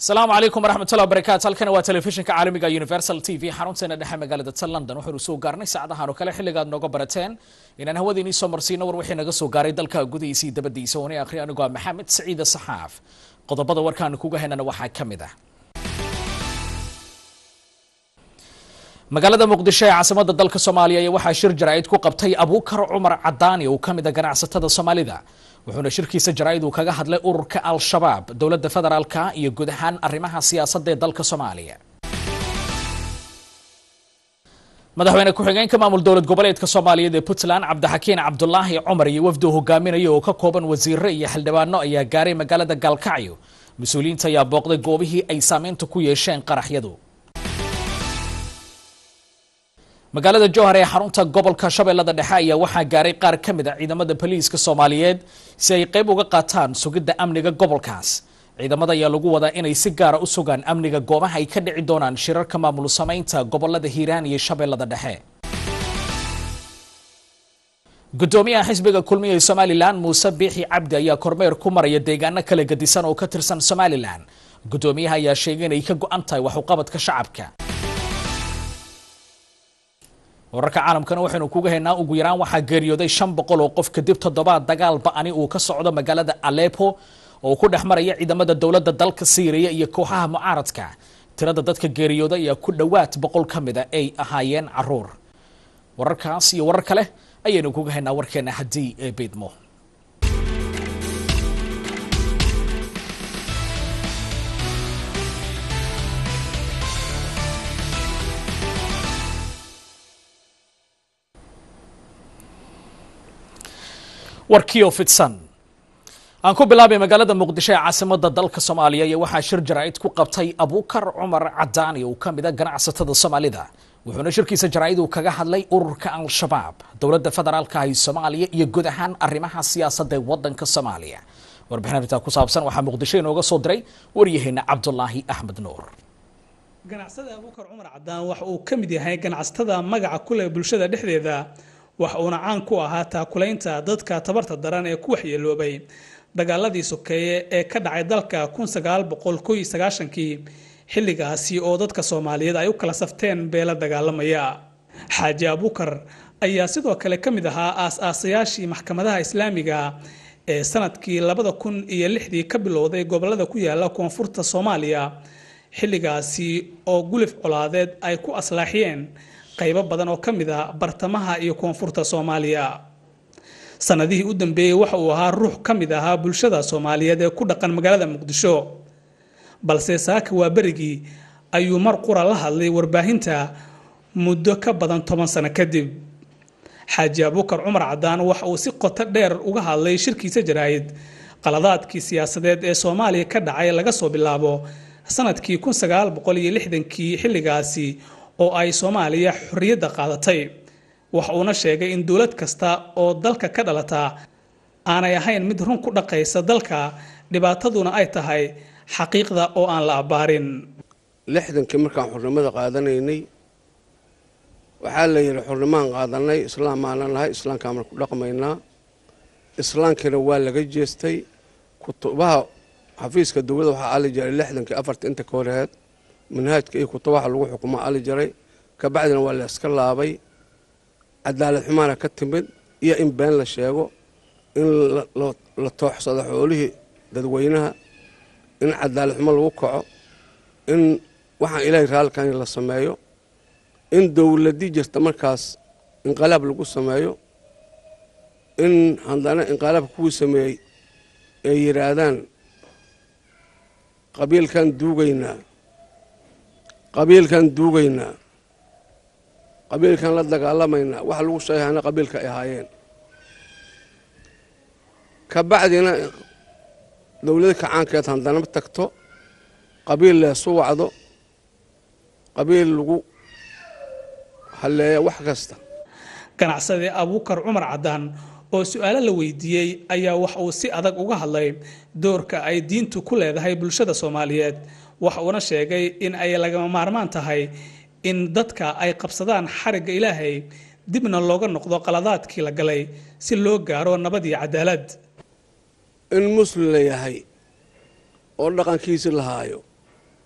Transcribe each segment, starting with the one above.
asalaamu calaykum waraxmatullahi wabarakaatu halkani waa telefishinka caalamiga universal t v xarunteena dhexe magaalada ta london waxaynu soo gaarnay saacadahan oo kale xilligaad nooga barateen inaan hawadiinii soo marsiino war wixii naga soo gaaray dalka gudihiisa iyo dabadiisa oona akhri anigoo ah maxamed saciide saxaaf qodobada warkaanu kuga haynana waxaa ka mid ah magaalada muqdisho ee caasimada dalka soomaaliya ayaa waxaa shir jaraa'id ku qabtay abuukar cumar cadaani oo ka mid a ganacsatada soomaalida wuxuuna shirkiisa jaraa'id uu kaga hadlay ururka al-shabaab dowladda federaalka iyo guud ahaan arrimaha siyaasadda ee dalka soomaaliya madaxweyne ku-xigeenka maamul dowlad goboleedka soomaaliyeed ee puntland cabdixakiin cabdulaahi cumar iyo wafdi uu hogaaminaya oo ka kooban wasiire iyo xildhibaano ayaa gaaray magaalada gaalkacyo mas-uuliyiinta ayaa booqday goobihii ay saameynta ku yeesheen qaraxyadu magaalada jowhar ee xarunta gobolka shabeellada dhexe ayaa waxaa gaaray qaar ka mid a ciidamada boliiska soomaaliyeed si ay qayb uga qaataan sugidda amniga gobolkaas ciidamada ayaa lagu wadaa inay si gaara u sugaan amniga goobaha ay ka dhici doonaan shirarka maamul samaynta gobolada hiiraan iyo shabeellada dhexe gudoomiyaha xisbiga kulmiya ee somalilan muuse biixi cabdi ayaa kormeer ku maraya deegaano kala gedisan oo ka tirsan somalilan gudoomiyaha ayaa sheegay inay ka go-an tahay waxuqabadka shacabka wararka caalamkana waxaynu kuga haynaa ugu yaraan waxaa geeriyooday shan boqol oo qof kadib toddobaad dagaal ba-ani uu ka socdo magaalada alepo oo ku dhex maraya ciidamada dowladda dalka siiriya iyo kooxaha mucaaradka tirada dadka geeriyooday ayaa ku dhowaad boqol ka mid a ay ahaayeen caruur wararkaas iyo warar kale ayaynu kuga haynaa warkeena haddii ee beydmo warkiio fidsan aan ku bilaabay magaalada muqdisho ee caasimada dalka soomaaliya iyo waxaa shir jaraa'id ku qabtay abuukar cumar cadaani oo ka mid a ganacsatada soomaalida wuxuuna shirkiisa jaraa'id uu kaga hadlay ururka al-shabaab dowladda federaalka ah ee soomaaliya iyo guud ahaan arrimaha siyaasadda ee wadanka soomaaliya warbixin arrintaa ku saabsan waxaa muqdisho inooga soo diray waryaheena cabdulaahi axmed nuur ganacsada abuukar cumar cadaan waxa uu ka mid yahay ganacsatada magaca ku leh bulshada dhexdeeda waxa uuna caan ku ahaa taakulaynta dadka tabarta daran ee ku waxyeeloobay dagaaladii sokeeye ee ka dhacay dalka kii xilligaasi oo dadka soomaaliyeed ay u kala safteen beela dagaalamaya xaaji abuukar ayaa sidoo kale ka mid ahaa aas-aasayaashii maxkamadaha islaamiga ee sanadkii labada kun iyo lixdii ka bilowday gobolada ku yaala koonfurta soomaaliya xilligaasi oo gulif colaadeed ay ku aslaaxiyeen qaybo badan oo ka mid a bartamaha iyo koonfurta soomaaliya sanadihii u dambeeyey waxa uu ahaa ruux ka mid ahaa bulshada soomaaliyeed ee ku dhaqan magaalada muqdisho balse saaka waa berigii ayuu mar qura la hadlay warbaahinta muddo ka badan toban sano kadib xaaji abuukar cumar cadaan waxa uu si qoto dheer uga hadlay shirkiisa jaraa'id qaladaadkii siyaasadeed ee soomaaliya ka dhacay laga soo bilaabo sanadkii kii xilligaasi oo ay soomaaliya xorriyadda qaadatay waxa uuna sheegay in dowlad kasta oo dalka ka dhalataa aanay ahayn mid run ku dhaqaysa dalka dhibaataduna ay tahay xaqiiqda oo aan la abbaarin lixdankii markaan xurnimada qaadanaynay waxaa la yidhi xurnimaan qaadanay islaam maanan lahay islaamkaan ku dhaqmaynaa islaamkiina waa laga jeestay kutubaha xafiiska dowladda waxaa ali jiray lixdankii afarta inta ka horeed manhaajka iyo kutubaha lagu xukumo ali jiray kabacdina waa la iska laabay cadaalad xumaana ka timid iyo in been la sheego in la tooxsado xoolihii dadweynaha in cadaalad xumo lagu kaco in waxaan ilaahay raalkan la sameeyo in dowladii jirta markaas inqalaab lagu sameeyo in haddana inqalaabka kuwii sameeyey ay yidhaahdaan qabiilkan duugaynaa qabiilkan duugaynaa qabiilkan la dagaalamaynaa waxa lagu sheegahana qabiilka ay ahaayeen ka bacdina dowlada kacaankeed haddana tagto qabiil leesu wacdo qabiil lagu halleeya wax kasta ganacsadii abuukar cumar cadaan oo su-aalo la weydiiyey ayaa wax uu si adag uga hadlay doorka ay diintu ku leedahay bulshada soomaaliyeed waxa uuna sheegay in ay lagama maarmaan tahay in dadka ay qabsadaan xarigga ilaahay dibna looga noqdo qaladaadkii la galay si loo gaaro nabad iyo cadaalad in muslim la yahay oo dhaqankiisi lahaayo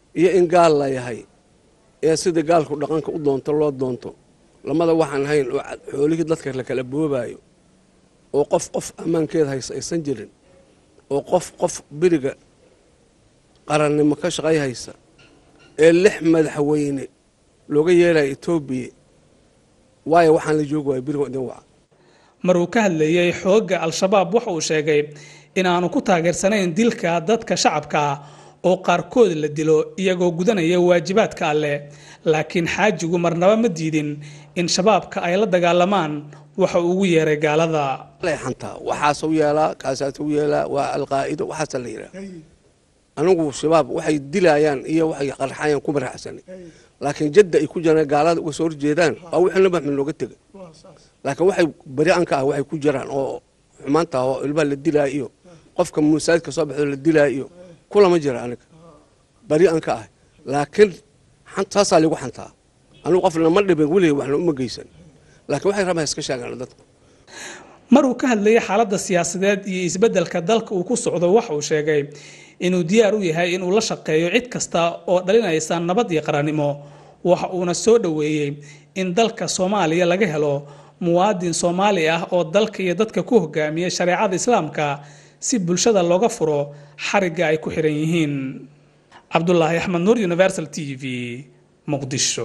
iyo in gaal la yahay ee sida gaalku dhaqanka u doonto loo doonto lamada waxaan hayn oo xoolihii dadka la kala boobaayo oo qof qof ammaankeeda haysa aysan jirin oo qof qof beriga qarannimo ka shaqay haysa ee lix madaxweyne looga yeelaya etoobiya waayo waxaan la joogi waaya berigo idin waca mar uu ka hadlayey xoogga al-shabaab waxa uu sheegay inaanu ku taageersanayn dilka dadka shacabka oo qaarkood la dilo iyagoo gudanaya waajibaadka alleh laakiin xaajigu marnaba ma diidin in shabaabka ay la dagaalamaan waxa uu ugu yeeray gaalada leexantaa waxaasuu yeelaa kaasaasuu yeelaa waa alqaa'ido waxaasa la yidhaha anigu shabaab waxay dilayaan iyo waxay qarxayaan kuma raaxsanay laakiin jadda ay ku jiraan gaalada uga soo horjeedaan waa wixii nabax min looga tegay laakiin waxay beri an ka ah waxay ku jiraan oo xumaanta oo ilmaha la dilaayo iyo qofka musaadka soo baxdo la dilaayo iyo kulama jira aniga beri an ka ah laakiin saasaa ligu xantaa anigu qof lama dhibin weligay waxna uma geysan laakiin waxay rabaa iska sheegaan dadku mar uu ka hadlayay xaaladda siyaasadeed iyo isbeddelka dalka uu ku socdo waxa uu sheegay inuu diyaar u yahay inuu la shaqeeyo cid kasta oo dhalinaysa nabad iyo qarannimo waxa uuna soo dhoweeyey in dalka soomaaliya laga helo muwaadin soomaali ah oo dalka iyo dadka ku hogaamiya shareecada islaamka si bulshada looga furo xarigga ay ku xiran yihiin cabdulaahi axmed nuur universal t v muqdisho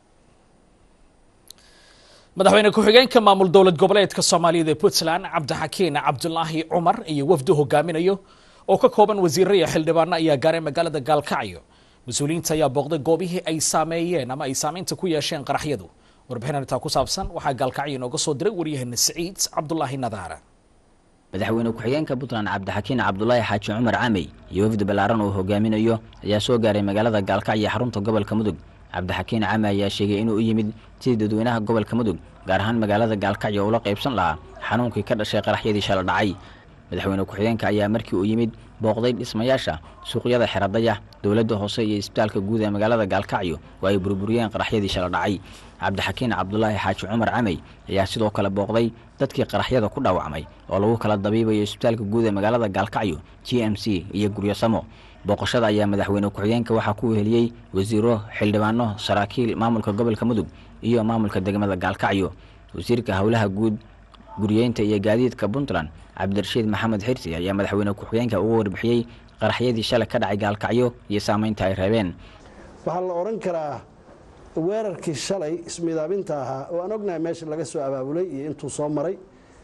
madaxweyne ku-xigeenka maamul dowlad goboleedka soomaaliyada ee puntland cabdixakiin cabdulaahi cumar iyo wafdu hogaaminayo oo ka kooban wasiirro iyo xildhibaano ayaa gaaray magaalada gaalkacyo mas-uuliyiinta ayaa booqday goobihii ay saameeyeen ama ay saameynta ku yeesheen qaraxyadu warbixin arrintaa ku saabsan waxaa gaalkacyo inooga soo diray waryaheena siciid cabdulaahi nadaara madaxweyne ku-xigeenka puntland cabdixakiin cabdulaahi xaaji cumar camey iyo wafdi ballaaran uu hogaaminayo ayaa soo gaaray magaalada gaalkacyo xarunta gobolka mudug cabdixakiin came ayaa sheegay inuu u yimid sidii dadweynaha gobolka mudug gaar ahaan magaalada gaalkacyo ula qaybsan lahaa xanuunkii ka dhashay qaraxyadii shala dhacay madaxweyne ku-xigeenka ayaa markii uu yimid booqday dhismayaasha suuqyada xeradaya dowladda hoose iyo isbitaalka guud ee magaalada gaalkacyo oo ay burburiyeen qaraxyadii shala dhacay cabdixakiin cabdulaahi xaaji cumar camey ayaa sidoo kale booqday dadkii qaraxyada ku dhaawacmay oo lagu kala dabiibayo isbitaalka guud ee magaalada gaalkacyo g m c iyo guryosamo booqashada ayaa madaxweyne ku-xigeenka waxaa ku weheliyey wasiiro xildhibaano saraakiil maamulka gobolka mudug iyo maamulka degmada gaalkacyo wasiirka howlaha guud guriyeynta iyo gaadiidka puntland cabdirashiid maxamed xirsi ayaa madaxweyne ku-xigeenka uga warbixiyey qaraxyadii shalay ka dhacay gaalkacyo iyo saameynta ay reebeen waxaa la odhan karaa weerarkii shalay ismidaabinta ahaa oo aan ognahay meesha laga soo abaabulay iyo intuu soo maray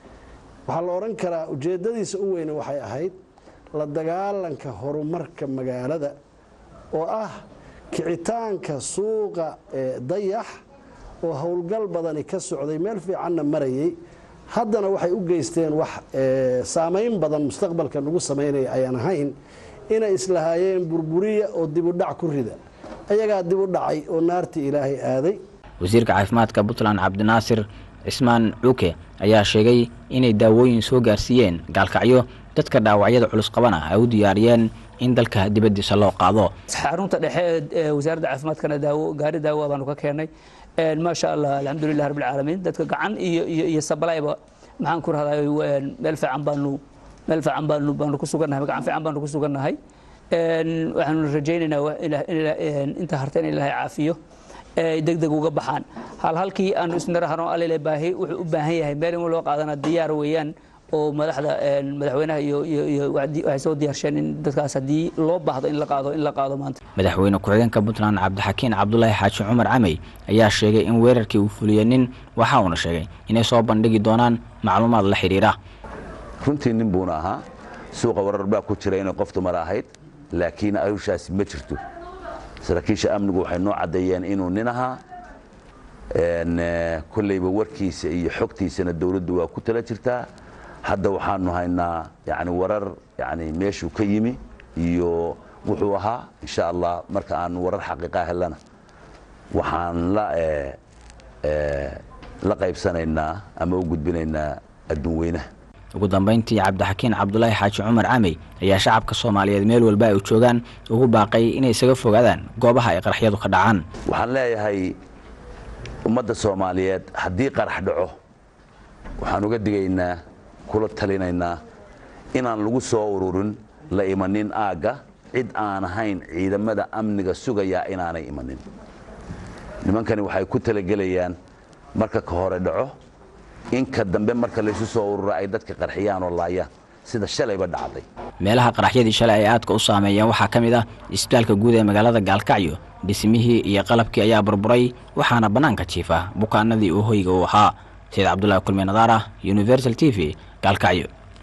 waxaa la odhan karaa ujeeddadiisa u weyne waxay ahayd la dagaalanka horumarka magaalada oo ah kicitaanka suuqa dayax oo howlgal badani ka socday meel fiicanna marayay haddana waxay u geysteen wax saamayn badan mustaqbalka nagu samaynaya ayaan ahayn inay islahaayeen burburiya oo dibudhac ku rida ayagaa dib u dhacay oo naartii ilaahay aaday wasiirka caafimaadka puntland cabdinaasir cismaan cuuke ayaa sheegay inay daawooyin soo gaarsiiyeen gaalkacyo dadka dhaawacyada culus qabana ay u diyaariyeen in dalka dibaddiisa loo qaado xarunta dhexe ee wasaaradda caafimaadkana daawo gaari daawo baanu ka keennay maasha allah alxamdulilah rabbil caalamiin dadka gacan iyo iyo iyo sablayba maxaan ku rahday meel fiican baanu meel fiican baanu baanu ku sugannahay gacan fiican baanu ku sugannahay waxaanu rajaynaynaa inta harta in ilaahay caafiyo deg deg uga baxaan hal halkii aanu isnirahno alile baahi wuxuu u baahan yahay meel in loo qaadana diyaar weeyaan oo madaxda madaxweynaha iyo iyo waxay soo diyaarsheen in dadkaas haddii loo baahdo in la qaado in la qaado maanta madaxweyne ku-xigeenka puntland cabdixakiin cabdulaahi xaaji cumar camey ayaa sheegay in weerarkii uu fuliyey nin waxa uuna sheegay inay soo bandhigi doonaan macluumaad la xidhiira runtii nin buuna ahaa suuqa warar baa ku jira inay qof dumar ahayd laakiin arushaasi ma jirto saraakiisha amnigu waxay noo caddeeyeen inuu nin ahaa kolleyba warkiisa iyo xogtiisana dowladdu waa ku tala jirtaa hadda waxaanu haynaa yani warar yani meeshuu ka yimi iyo wuxuu ahaa insha allah marka aanu warar xaqiiqa helana waxaan la la qaybsanaynaa ama u gudbinaynaa adduun weynaha ugu dambayntii cabdixakiin cabdulaahi xaaji cumar camey ayaa shacabka soomaaliyeed meel walba ay joogaan ugu baaqay inay isaga fogaadaan goobaha ay qaraxyadu ka dhacaan waxaan leeyahay ummadda soomaaliyeed haddii qarax dhaco waxaan uga digaynaa kula talinaynaa inaan lagu soo ururin la imanin aagga cid aan ahayn ciidamada amniga sugayaa inaanay imanin nimankani waxay ku talagelayaan marka ka hore dhaco inka dambe marka laysu soo urura ay dadka qarxiyaan oo laayaan sida shalayba dhacday meelaha qaraxyadii shalay ay aadka u saameeyeen waxaa ka mid ah isbitaalka guud ee magaalada gaalkacyo dhismihii iyo qalabkii ayaa burburay waxaana bannaanka jiifa bukaanadii uu hoyga u ahaa sayid cabdulaahi kulmi nadaara universal t v gaalkacyo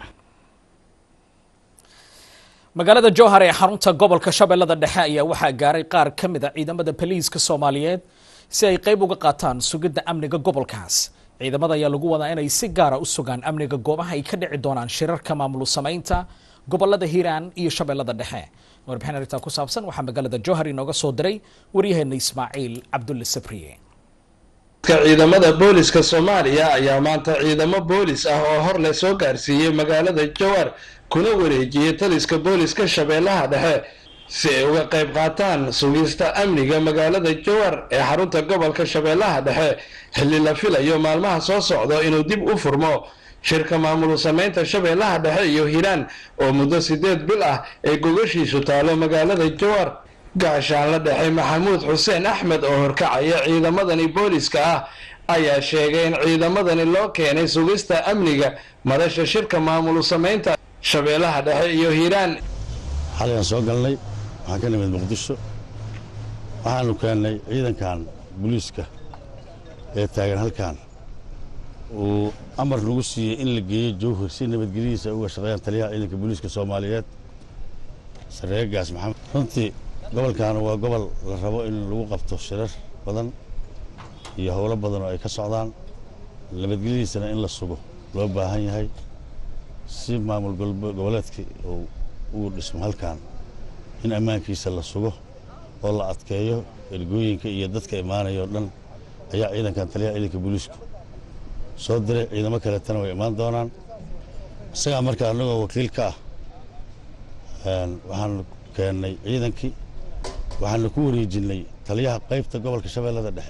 magaalada jowhar ee xarunta gobolka shabeellada dhexe ayaa waxaa gaaray qaar ka mid a ciidamada boliiska soomaaliyeed si ay qayb uga qaataan sugidda amniga gobolkaas ciidamada ayaa lagu wadaa inay si gaara u sugaan amniga goobaha ay ka dhici doonaan shirarka maamul samaynta gobolada hiiraan iyo shabeellada dhexe warbixin arrintaa ku saabsan waxaa magaalada jowhar inooga soo diray waryaheena ismaaciil cabdulle sabriye ciidamada booliska soomaaliya ayaa maanta ciidamo boolis ah oo hor leh soo gaarsiiyey magaalada jowhar kuna wareejiyey taliska booliska shabeellaha dhexe si ay uga qayb qaataan sugista amniga magaalada jowhar ee xarunta gobolka shabeellaha dhexe xilli la filayo maalmaha soo socdo inuu dib u furmo shirka maamul samaynta shabeellaha dhexe iyo hiiraan oo muddo sideed bil ah ay gogashiisu taalo magaalada jowhar gaashaanla dhexe maxamuud xuseen axmed oo horkacaya ciidamadani booliska ah ayaa sheegay in ciidamadani loo keenay sugista amniga madasha shirka maamul samaynta shabeellaha dhexe iyo hiiraan xalayaan soo galnay waxaan ka nimid muqdisho waxaanu keennay ciidankan booliiska ee taagan halkan uu amar nagu siiyey in la geeyo jowhar si nabadgelyadiisa ay uga shaqeeyaan taliyaha ciidanka booliiska soomaaliyeed sareegaas maxamed runtii gobolkan waa gobol la rabo in lagu qabto shirar badan iyo howlo badan oo ay ka socdaan nabadgelyadiisana in la sugo loo baahan yahay si maamul goboleedka uu dhismo halkan in ammaankiisa la sugo oo la adkeeyo ergooyinka iyo dadka imaanaya o dhan ayaa ciidankan taliyaha ciidanka booliisku soo diray ciidamo kaleetana way imaan doonaan isagaa marka annagoo wakiil ka ah waxaanu keennay ciidankii waxaanu ku wareejinnay taliyaha qaybta gobolka shabeellada dhexe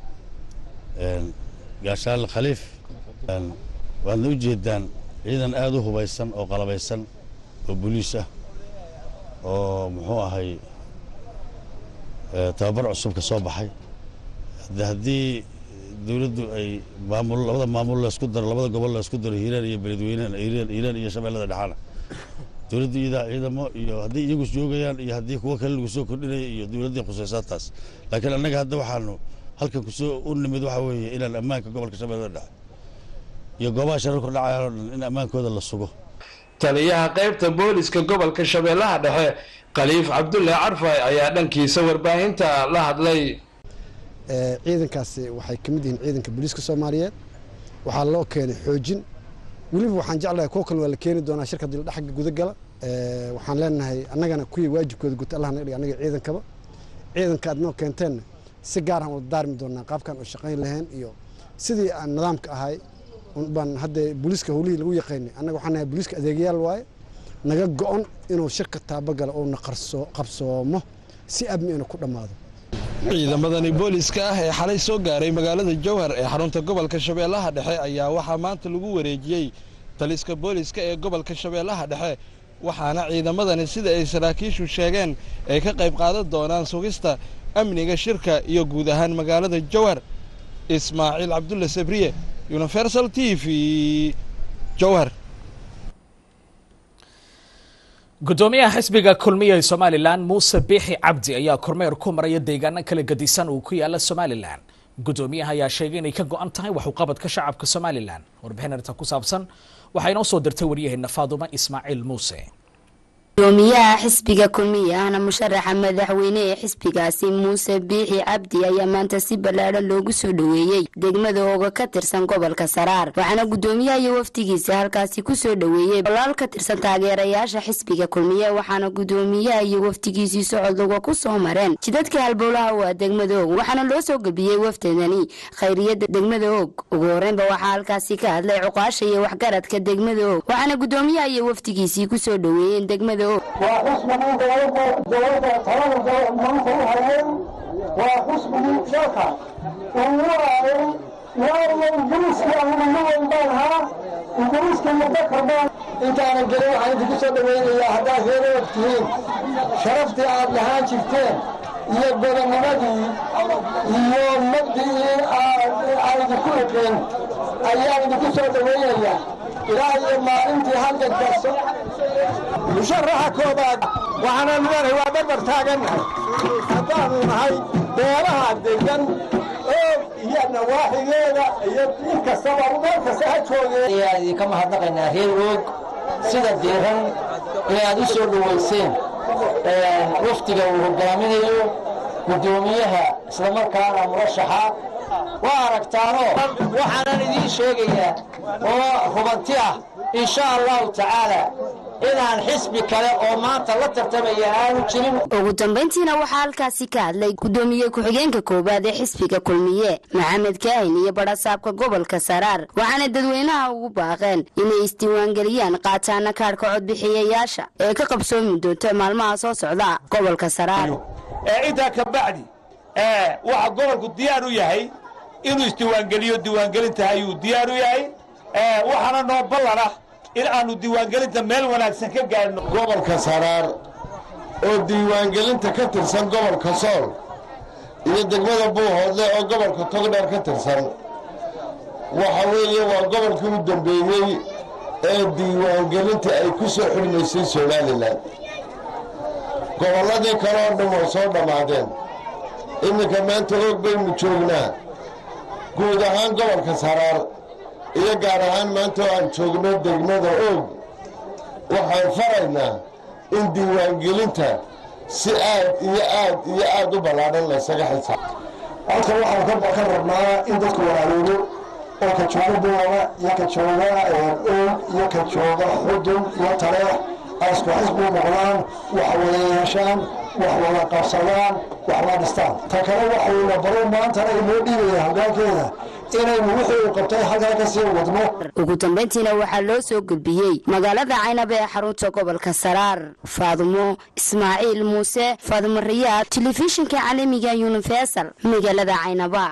gaashaale khaliif waadna u jeedaan ciidan aad u hubaysan oo qalabaysan oo boliis ah oo muxuu ahay tababar cusub ka soo baxay haddii dowladdu ay maamul labada maamul laysku daro labada gobol laysku daro hiiraan iyo beledweynehan hiiraan iyo shabeellada dhexaana dowladda iyadaa ciidamo iyo haddii iyagu joogayaan iyo haddii kuwo kale lagu soo kordhinaya iyo dowladdii khusaysaa taas laakiin annaga hadda waxaanu halkan kusoo u nimid waxaa weeye inaan ammaanka gobolka shabeellada dhexe iyo goobaha shararku dhacayaan oo dhan in ammaankooda la sugo taliyaha qaybta booliska gobolka shabeellaha dhexe khaliif cabdulle carfay ayaa dhankiisa warbaahinta la hadlay ciidankaasi waxay ka mid yihiin ciidanka booliiska soomaaliyeed waxaa loo keenay xoojin weliba waxaan jeclahay kuwo kale waa la keeni doonaa shirka dildhaxga gudagala waxaan leenahay annagana kuwii waajibkooda guta allah naga dhig annaga ciidankaba ciidanka aad noo keenteenna si gaar aan wada daarmi doonaa qaabkan oo shaqayn lahayn iyo sidii aan nidaamka ahay baan hadda booliiska howlihii lagu yaqaynay annaga waxaan nahay booliiska adeegayaal waaye naga go-on inuu shirka taabagala uuna qabsoomo si amni ina ku dhammaado ciidamadani booliska ah ee xalay soo gaaray magaalada jowhar ee xarunta gobolka shabeellaha dhexe ayaa waxaa maanta lagu wareejiyey taliska booliska ee gobolka shabeellaha dhexe waxaana ciidamadani sida ay saraakiishu sheegeen ay ka qayb qaadan doonaan sugista amniga shirka iyo guud ahaan magaalada jowhar ismaaciil cabdulle sabriye universal t v jowhar gudoomiyaha xisbiga kulmiya ee somalilan muuse biixi cabdi ayaa kormeer ku maraya deegaano kala gadisan uu ku yaala somalilan gudoomiyaha ayaa sheegay inay ka go-an tahay waxuqabadka shacabka somalilan warbixin arrinta ku saabsan waxaa inoo soo dirtay waryaheena faadumo ismaaciil muuse gudoomiyaha xisbiga kulmiya ahna musharaxa madaxweyne ee xisbigaasi muuse biixi cabdi ayaa maanta si ballaadhan loogu soo dhoweeyey degmada ooga ka tirsan gobolka saraar waxaana gudoomiyaha iyo wafdigiisa halkaasi kusoo dhoweeyey bolaal ka tirsan taageerayaasha xisbiga kulmiye waxaana gudoomiyaha iyo wafdigiisii socodluga ku soo mareen jidadka halbowlaha waa degmada og waxaana loo soo gebiyey wafdadani khayriyada degmada og ugu horeynba waxaa halkaasi ka hadlay cuqaasha iyo waxgaradka degmada og waxaana gudoomiyaha iyo wafdigiisii kusoo dhoweeyeen degmada og waa xusbigii dowladda talada maanta u hayay waa xusbigii dalka uu waraayay waayo ingiriiskii anigu ma weyn baan ahaa ingiriiska muddo karbaan intaanan gelin waxaan idinku soo dhowaynayaa haddaad reer og tihiin sharaftii aad lahaan jirteen iyo godannimadii iyo mabdicii aan idinku ogeyn ayaan idinku soo dhowaynayaa ilaa iyo maalintii halkan karso musharaxa koobaad waxaanan leenahay waa barbar taagannahay haddaanu nahay beelaha degan oog iyo nawaaxigeeda iyo inkastaba meel kasta ha joogeen ayaan idinka mahadnaqaynaa reer oog sida diiran ee aad u soo dhowayseen wafdiga uu hogaaminayo guddoomiyaha islamarkaana murashaxa waa aragtaanoo waxaanan idiin sheegayaa oo hubanti ah insha allahu tacaala inaan xisbi kale oo maanta la tartamaya aanu jirin ugu dambayntiina waxaa halkaasi ka hadlay guddoomiye ku-xigeenka koowaad ee xisbiga kulmiye maxamed kaahin iyo badhasaabka gobolka saraar waxaana dadweynaha ugu baaqeen inay isdiiwaangeliyaan qaataana kaadhka codbixiyayaasha ee ka qabsoomi doonta maalmaha soo socda gobolka saraar intaa ka bacdi waxa gobolku diyaar u yahay inuu isdiiwaangeliyo diiwaangelinta ayuu diyaar u yahay waxaana noo ballan ah in aanu diiwaangelinta meel wanaagsan ka gaadhno gobolka saraar oo diiwaangelinta ka tirsan gobolka sool iyo degmada buuhoodle oo gobolka togdheer ka tirsan waxa weeye waa gobolkii u dambeeyey ee diiwaangelinta ay ku soo xidhmaysay somalilan gobolladii kale oo dhan waa soo dhammaadeen iminka maanta oog baynu joognaa guud ahaan gobolka saraar iyo gaar ahaan maanta oo aan joogno degmada oog waxaan faraynaa in diiwaangelinta si aad iyo aad iyo aad u ballaadhan laysaga xisaab halkan waxaan ka rabnaa in dadku walaaloobo oo ka jooga buuaba iyo ka jooga oog iyo ka jooga xudun iyo taleex ay isku xisbi u noqdaan wax wada yeeshaan wax wada qabsadaan wax wada dhistaan ta kale waxayna baro maantana inoo dhiibaya hoggaankeeda inaynu wixii uu qabtay halkaa ka sii wadno ugu dambayntiina waxaa loo soo gudbiyey magaalada caynaba ee xarunta gobolka saraar faadumo ismaaciil muuse faadumo riyaad telefishinka caalamiga yunifesal magaalada caynaba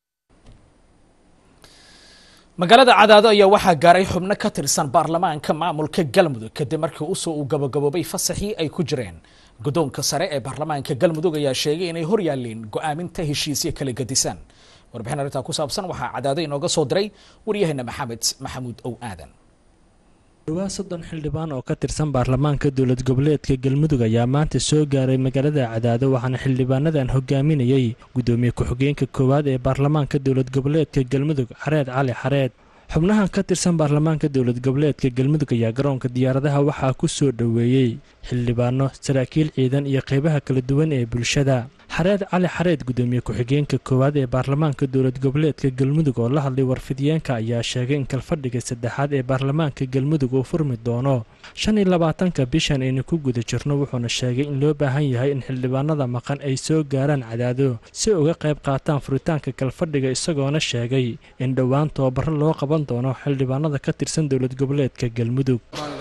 magaalada cadaado ayaa waxaa gaaray xubno ka tirsan baarlamaanka maamulka galmudug kadib markii usoo uu gabagaboobay fasaxii ay ku jireen guddoonka sare ee baarlamaanka galmudug ayaa sheegay inay hor yaaleen go'aaminta heshiisyo kala gedisan warbixin arrintaa ku saabsan waxaa cadaado inooga soo diray waryaheena maxamed maxamuud ow aadan dhowaa soddon xildhibaan oo ka tirsan baarlamaanka dowlad goboleedka galmudug ayaa maanta soo gaaray magaalada cadaado waxaana xildhibaanadan hogaaminayey guddoomiye ku-xigeenka koowaad ee baarlamaanka dowlad goboleedka galmudug xareed cali xareed xubnahan ka tirsan baarlamaanka dowlad goboleedka galmudug ayaa garoonka diyaaradaha waxaa ku soo dhoweeyey xildhibaano saraakiil ciidan iyo qeybaha kala duwan ee bulshada xareed cali xareed guddoomiye ku-xigeenka koowaad ee baarlamaanka dowlad goboleedka galmudug oo la hadlay warfidiyeenka ayaa sheegay in kalfadhiga saddexaad ee baarlamaanka galmudug uu furmi doono shan iyo labaatanka bishan aynu ku guda jirno wuxuuna sheegay in loo baahan yahay in xildhibaanada maqan ay soo gaaraan cadaado si uga qayb qaataan furitaanka kalfadhiga isagoona sheegay in dhowaan tababaro loo qaban doono xildhibaanada ka tirsan dowlad goboleedka galmudug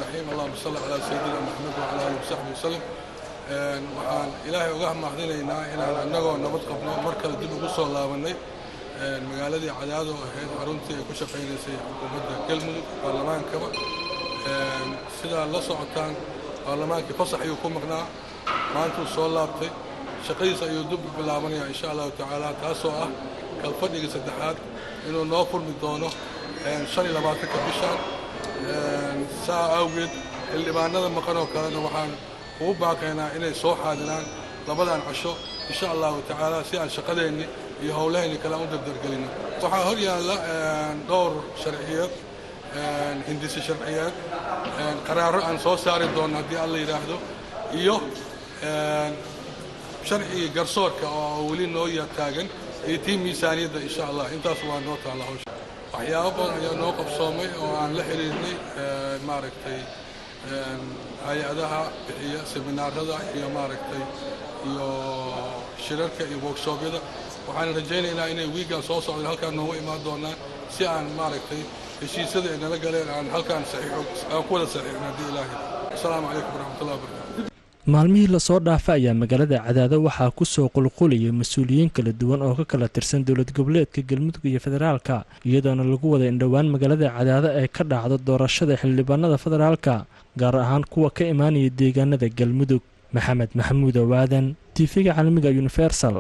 waxaan ilaahay uga mahadinaynaa inaan annagoo nabad qabno mar kale dib ugu soo laabannay magaaladii cadaado ahayd xaruntii ay ku shaqaynaysay xukuumadda galmudug baarlamaankaba sidaa la socotaan baarlamaankii fasax ayuu ku maqnaa maantuu soo laabtay shaqadiisa ayuu dib u bilaabanayaa insha allahu tacaala taasoo ah kalfadhiga saddexaad inuu noo furmi doono shan iyo labaatanka bishaan saa awgeed xildhibaanada maqan oo kalena waxaan ugu baaqaynaa inay soo xaadiraan labadan casho insha allahu tacaala si aan shaqadeenni iyo howlaheenni kale aan u dardargelino waxaa hor yaalla dhowr sharciyeed hindisi sharciyeed qaraaro aan soo saari doono haddii alla yidhaahdo iyo sharcigii garsoorka oo weli noo taagan iyo tii miisaaniyadda insha allah intaas waa noo taalla hawsha waxyaabo badan ayaa noo qabsoomay oo aan la xiriirnay maaragtay hay-adaha bixiya seminaarada iyo maaragtay iyo shirarka iyo workshobyada waxaan rajaynaynaa inay wiigan soo socdeen halkaan noogu imaan doonaan si aan maaragtay heshiisyada ay nala galeen aan halkaan saxiixo aan ku wada saxiixno haddii ilaahay asalaamu calaykum waraxmatullahi wabarakatu maalmihii lasoo dhaafa ayaa magaalada cadaado waxaa ku soo qulqulayay mas-uuliyiin kala duwan oo ka kala tirsan dowlad goboleedka galmudug iyo federaalka iyadoona lagu wada in dhowaan magaalada cadaado ay ka dhacdo doorashada xildhibaanada federaalka gaar ahaan kuwa ka imaanaya deegaanada galmudug maxamed maxamuud owaadan tiifiga caalamiga universal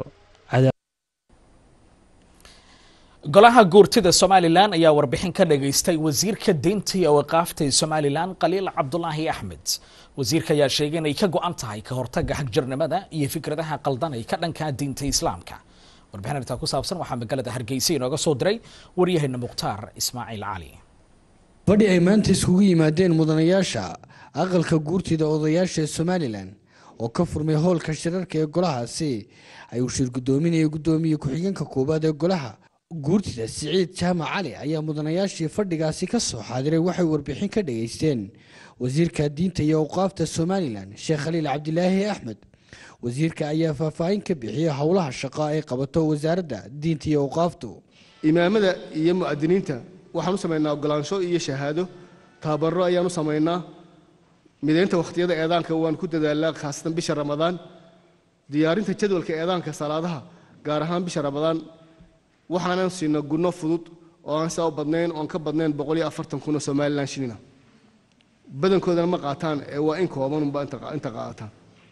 golaha guurtida somalilan ayaa warbixin ka dhageystay wasiirka deynta iyo waqaafta ee somalilan khaliil cabdulaahi axmed wasiirka ayaa sheegay inay ka go-an tahay ka hortaga xagjirnimada iyo fikradaha qaldan ay ka dhankaa diinta islaamka warbixin arrintaa ku saabsan waxaa magaalada hargeysa inooga soo diray waryaheena mukhtaar ismaaciil cali fadhi ay maanta iskugu yimaadeen mudanayaasha aqalka guurtida odayaasha ee somalilan oo ka furmay howlka shirarka ee golahaasi ayuu shir guddoominaya guddoomiye ku-xigeenka koowaad ee golaha guurtida siciid jaamac cali ayaa mudanayaashii fadhigaasi ka soo xaadiray waxay warbixin ka dhageysteen wasiirka diinta iyo awqaafta somalilan sheekh khaliil cabdilaahi axmed wasiirka ayaa faahfaahin ka bixiyey howlaha shaqo ay qabato wasaaradda diinta iyo awqaaftu imaamada iyo mu'adiniinta waxaan u samaynaa ogolaansho iyo shahaado tababaro ayaan u samaynaa midaynta wakhtiyada eedaanka waan ku dadaalaa khaasatan bisha ramadaan diyaarinta jadwalka eedaanka salaadaha gaar ahaan bisha ramadaan waxaanan siina gunno fudud oo aan saa u badnayn oon ka badnayn boqol iyo afartan kun oo somalilan shilina badankoodana ma qaataan ee waa in koobanunba inta qaataan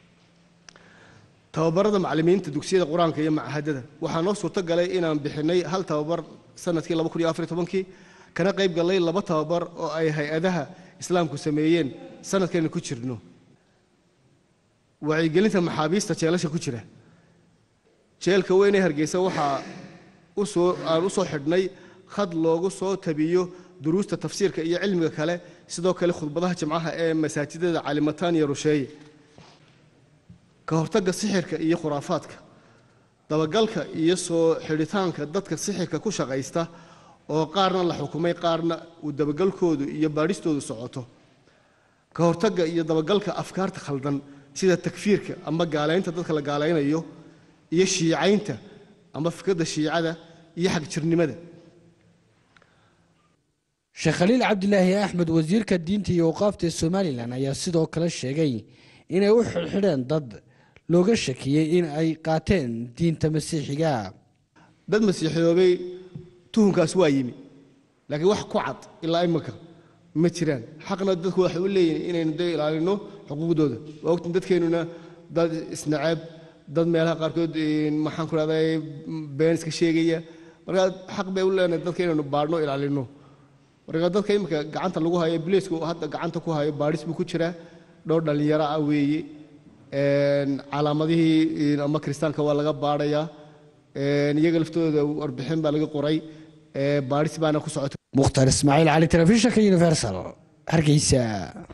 tababarada macallimiinta dugsiyada qur-aanka iyo machadada waxaa noo suurto galay inaan bixinay hal tababar sanadkii laba kun iyo afar iyo tobankii kana qayb gallay laba tababar oo ay hay-adaha islaamku sameeyeen sanadkayna ku jirno wacyigelinta maxaabiista jeelasha ku jira jeelka weyn ee hargeysa waxaa usoo aan u soo xidhnay khad loogu soo tabiyo duruusta tafsiirka iyo cilmiga kale sidoo kale khudbadaha jimcaha ee masaajidada calimataan iyo rusheeye ka hortagga sixirka iyo khuraafaadka dabagalka iyo soo xidhitaanka dadka sixirka ku shaqaysta oo qaarna la xukumay qaarna uu dabagalkoodu iyo baadhistoodu socoto ka hortagga iyo dabagalka afkaarta khaldan sida takfiirka ama gaalaynta dadka la gaalaynayo iyo shiicaynta ama fikradda shiicada iyo xagjirnimada sheekh khaliil cabdilaahi axmed wasiirka diinta iyo awqaafta ee somalilan ayaa sidoo kale sheegay inay u xidhxidheen dad looga shakiyey in ay qaateen diinta masiixiga dad masiixiyoobay tuhunkaas waa yimi laakiin wax ku cad ilaa imika ma jiraan xaqna dadku waxay u leeyihin inaynu de ilaalino xuquuqdooda waa ogtin dadkeennuna dad isnaceeb dad meelaha qaarkood maxaan ku rahday been iska sheegaya markaa xaq bay u leenahay dadka inaynu baadhno ilaalino marka dadka imika gacanta lagu hayo biliisku hadda gacanta ku hayo baadhis buu ku jiraa dhowr dhallinyaro ah weeye calaamadihii ama kristaanka waa laga baadhayaa iyaga laftooda warbixin baa laga qoray baadhis baana ku socota mukhtaar ismaaciil cali telefishinka universal hargeysa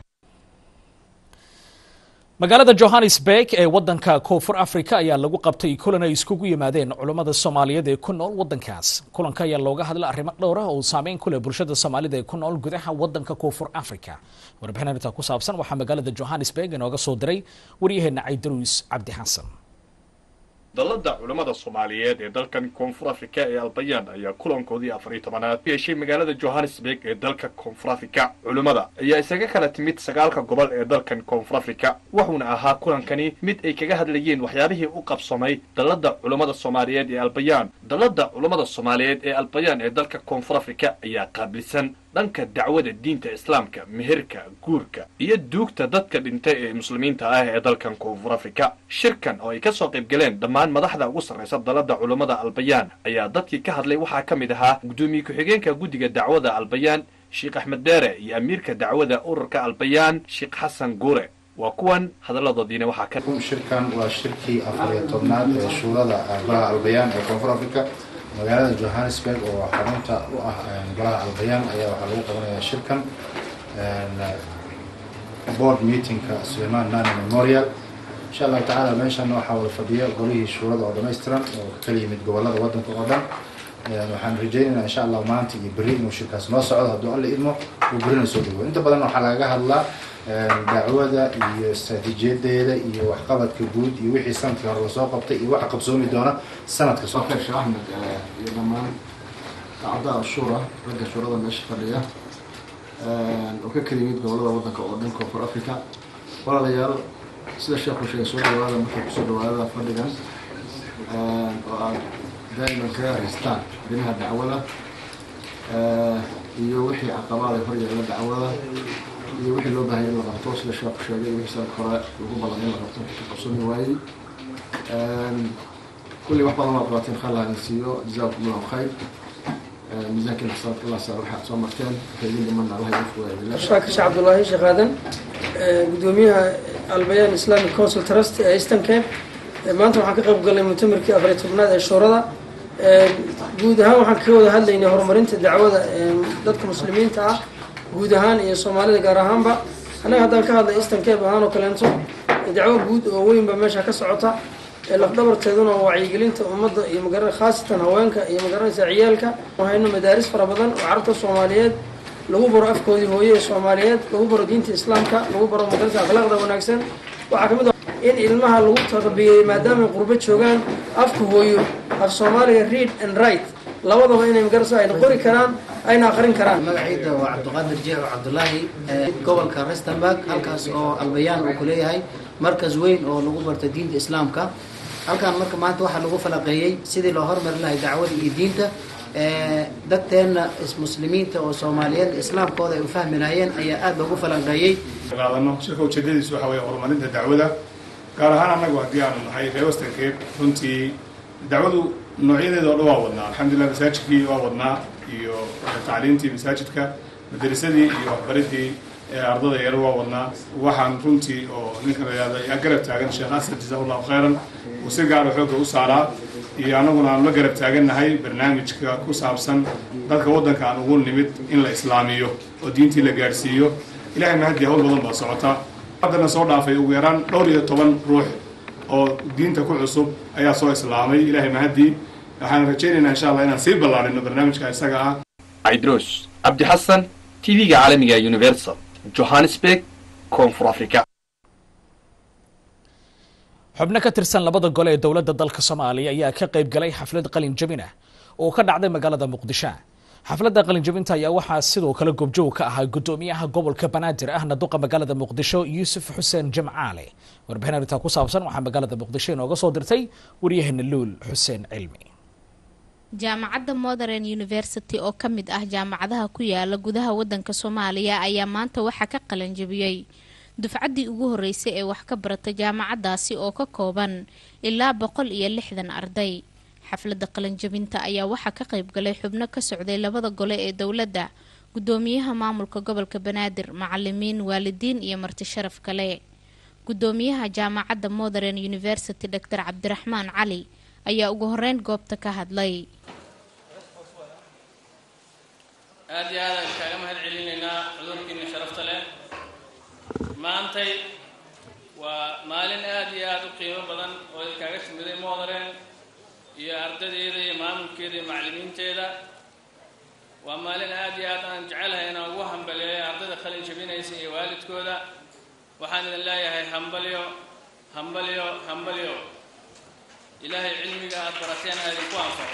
magaalada johannesburg ee wadanka koonfur africa ayaa lagu qabtay kulan ay iskugu yimaadeen culammada soomaaliyeed ee ku nool wadankaas kulanka ayaa looga hadla arrimo dhowra oo saameyn ku leh bulshada soomaalida ee ku nool gudaha wadanka koonfur africa warbixin arrintaa ku saabsan waxaa magaalada johannesburg inooga soo diray waryaheena caydaruus cabdi xasan dalladda culammada soomaaliyeed ee dalkan koonfur afrika ee albayaan ayaa kulankoodii afar iyo tobanaad ku yeeshay magaalada johannesburg ee dalka koonfur afrika culummada ayaa isaga kala timid sagaalka gobol ee dalkan koonfur afrika wuxuuna ahaa kulankani mid ay kaga hadlayeen waxyaabihii u qabsamay dalladda culammada soomaaliyeed ee albayaan dalladda culammada soomaaliyeed ee albayaan ee dalka koonfur afrika ayaa qaabilsan dhanka dacwada diinta islaamka meherka guurka iyo duugta dadka dhintay ee muslimiinta ah ee dalkan koonfur afrika shirkan oo ay ka soo qayb galeen dhammaan madaxda ugu sarraysa dalladda culammada albayaan ayaa dadkii ka hadlay waxaa ka mid ahaa guddoomiye ku-xigeenka guddiga dacwada albayaan sheekh axmed deere iyo amiirka dacwada ururka albayaan sheekh xasan guure waa kuwan hadalladoodiina waxaa ka shirkan waa shirkii afar iyo tobnaad ee shuurada golaha albayaan ee koonfur afrika magaalada johannesburg oo xarunta u ah golaha albayaan ayaa waxaa lagu qabanayaa shirkan board meetingka suleiman nani memorial insha allahu tacaala meeshan waxaa wada fadhiya golihii shuurada oo dhammaystiran oo ka kala yimid gobolada wadanka oo dhan waxaan rajaynaynaa insha allah maanta iyo berri inuu shirkaas noo socdo hadduu alla idmo uu berrina soo dhawo inta badan waxaa lagaga hadlaa dacwada iyo istaraatiijiyadeeda iyo waxqabadka guud iyo wixii sanadkii hore lasoo qabtay iyo waxa qabsoomi doona sanadka soo sheekh axmed iyo dhammaan acdaa shuura ragga shuurada meesha fadhiya oo ka kala yimid gobolada wadanka oo dhan koonfur africa walaalayaal sida sheekhu sheegay soo dhawaada markay kusoo dhawaada fadhigan oo aad daa'iman kaga haystaan arrimaha dacwada iyo wixii caqabaad ay horyaalla dacwada iyo wixii loo baahaya in la qabto sida sheekhu sheegay wixii sanad hore lagu ballan in la qabto ka qabsami waayey kulli wax badan waa qabateen khalla idin siiyo jazaakum allahu khayr miisaankiina xisaabaadka allah saa waxaad soo marteen waxay idin dhimanna allah idin fugaaya shaakir sheekh cabdullaahi sheekh aadan gudoomiyaha albayaan islamic council trust ee eastern cape maanta waxaan ka qayb galnay mutamirkii afariy tobnaad ee shuurada guud ahaan waxaan kaga wada hadlaynay horumarinta dacwada dadka muslimiinta ah guud ahaan iyo soomaalida gaar ahaanba annaga haddaan ka hadlay eastern cape ahaan oo kaleento dacwo guud oo weyn baa meesha ka socota lafdhabarteeduna waa wacyigelinta ummadda iyo magara khaasatan haweenka iyo magaranaysa ciyaalka hayno madaaris fara badan oo carabta soomaaliyeed lagu baro afkoodii hooye ee soomaaliyeed lagu baro diinta islaamka lagu baro magaranaysa akhlaaqda wanaagsan waxaa kamid ah in ilmaha lagu taqabiyey maadaama ay qurbo joogaan afka hooyo af soomaaliga read and write labadaba inay magarasa ayna qori karaan ayna aqrin karaan magaciida waa cabdiqaadir jeex cabdulaahi gobolka rustenburg halkaas oo albayaan uu ku leeyahay markas weyn oo lagu barta diinta islaamka halkan marka maanta waxaa lagu falaqeeyey sidii loo hormari lahay dacwada iyo diinta dadteenna muslimiinta oo soomaaliyeed islaamkooda ay u fahmi lahayeen ayaa aada loogu falaqeeyey qaadano shirka ujeedadiisu waxa weeye horumarinta dacwada gaar ahaan annagu haddii aanu nahay reer western cape runtii dacwadu noocyadeeda oo dhan waa wadnaa alxamdulilah masaajidkii waa wadnaa iyo tacliintii masaajidka madarisadii iyo waxbaridii ardada yar waa wadnaa waxaan runtii oo ninkan la yihahda yaa garab taagan sheekh asad jazahu llahu khayran uu si gaara xoogga u saaraa iyo annaguna aan la garab taagannahay barnaamijka ku saabsan dadka waddanka aan ugu nimid in la islaamiyo oo diintii la gaadhsiiyo ilahay mahadii hawl badan baa socota haddana soo dhaafay ugu yaraan dhowr iyo toban ruux oo diinta ku cusub ayaa soo islaamay ilahay mahadii waxaan rajaynaynaa insha allah inaan sii ballaarino barnaamijka isaga ah aidros cabdi xasan tv-ga caalamiga universal johannesburg koonfur africa xubno ka tirsan labada gole ee dowladda dalka soomaaliya ayaa ka qayb galay xaflad qalin jabin ah oo ka dhacday magaalada muqdisho xafladda qalinjabinta ayaa waxaa sidoo kale goobjoog ka ahaa gudoomiyaha gobolka banaadir ahna duqa magaalada muqdisho yuusuf xuseen jamcaale warbixin arrintaa ku saabsan waxaa magaalada muqdisho inooga soo dirtay waryaheena luul xuseen cilmi jaamacadda modern university oo ka mid ah jaamacadaha ku yaala gudaha wadanka soomaaliya ayaa maanta waxaa ka qalanjabiyey dufcaddii ugu horeysay ee wax ka barata jaamacaddaasi oo ka kooban ilaa boqol iyo lixdan arday xafladda qalanjabinta ayaa waxaa ka qayb galay xubno ka socday labada gole ee dowladda gudoomiyaha maamulka gobolka banaadir macalimiin waalidiin iyo marti sharaf kale gudoomiyaha jaamacadda modern university doctor cabdiraxmaan cali ayaa ugu horeyn goobta ka hadlay aada iyo aadaan kaaga mahad celinaynaa cudurkiina sharafta leh maantay waa maalin aada iyo aada u qiimo badan oo idkaaga timiday modaren iyo ardadeeda iyo maamulkeeda iyo macallimiinteeda waa maalin aada iyo aad aan jecelahay inaan ugu hambaleeyo ardayda qalin jabinaysa iyo waalidkooda waxaan idin leeyahay hambalyo hambalyo hambalyo ilaahay cilmiga aada barateen ha idinku anfaco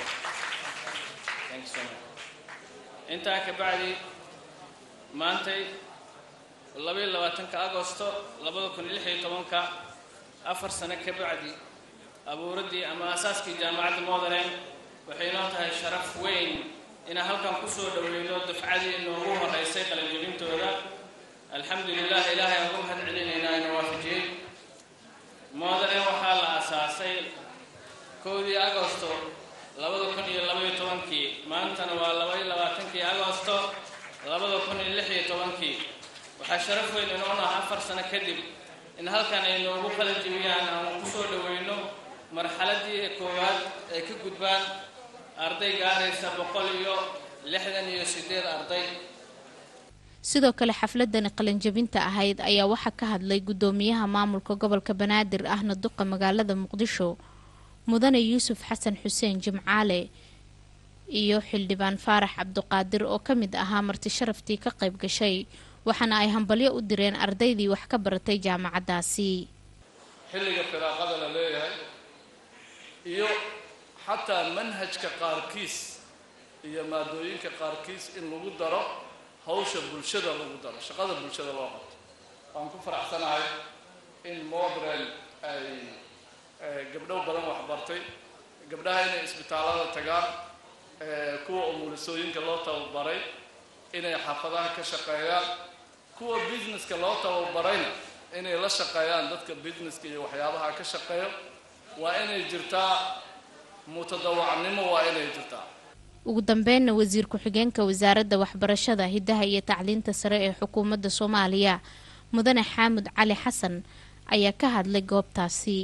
intaa ka bacdi maantay labaiyo labaatanka agosto labada kun iyo lix iyo tobanka afar sano ka bacdi abuuraddii ama aasaaskii jaamacadda modaren waxay noo tahay sharaf weyn inaan halkan kusoo dhoweyno dufcadii noogu horeysay qalanjabintooda alxamdu lilah ilaahay aan ugu mahad celinaynaa ina waafajiyey modaren waxaa la aasaasay kowdii agosto labada kun iyo labaiyo tobankii maantana waa labaiyo labaatankii agosto labada kun iyo lix iyo tobankii waxaa sharaf weyn inoo naha afar sano kadib in halkan ay noogu qalin jebiyaan aan kusoo dhoweyno marxaladii koowaad ay ka gudbaan arday gaaraysa boqol iyo lixdan iyo sideed arday sidoo kale xafladani qalinjabinta ahayd ayaa waxaa ka hadlay gudoomiyaha maamulka gobolka banaadir ahna duqa magaalada muqdisho mudane yuusuf xasan xuseen jimcaale iyo xildhibaan faarax cabduqaadir oo ka mid ahaa marti sharaftii ka qayb gashay waxaana ay hambalyo u direen ardaydii wax ka baratay jaamacaddaasi xilliga firaaqada la leeyahay iyo xataa manhajka qaarkiis iyo maadooyinka qaarkiis in lagu daro hawsha bulshada lagu daro shaqada bulshada loo qabto waan ku faraxsanahay in modrel ay gabdho badan waxbartay gabdhaha inay isbitaallada tagaan kuwa umulisooyinka loo tababaray inay xaafadaha ka shaqeeyaan kuwa businesska loo tababarayna inay la shaqeeyaan dadka businesska iyo waxyaabaha ka shaqeeyo waa inay jirtaa mutadawacnimo waa inay jirtaa ugu dambeynna wasiir ku-xigeenka wasaaradda waxbarashada hiddaha iyo tacliinta sare ee xukuumadda soomaaliya mudane xaamud cali xasan ayaa ka hadlay goobtaasi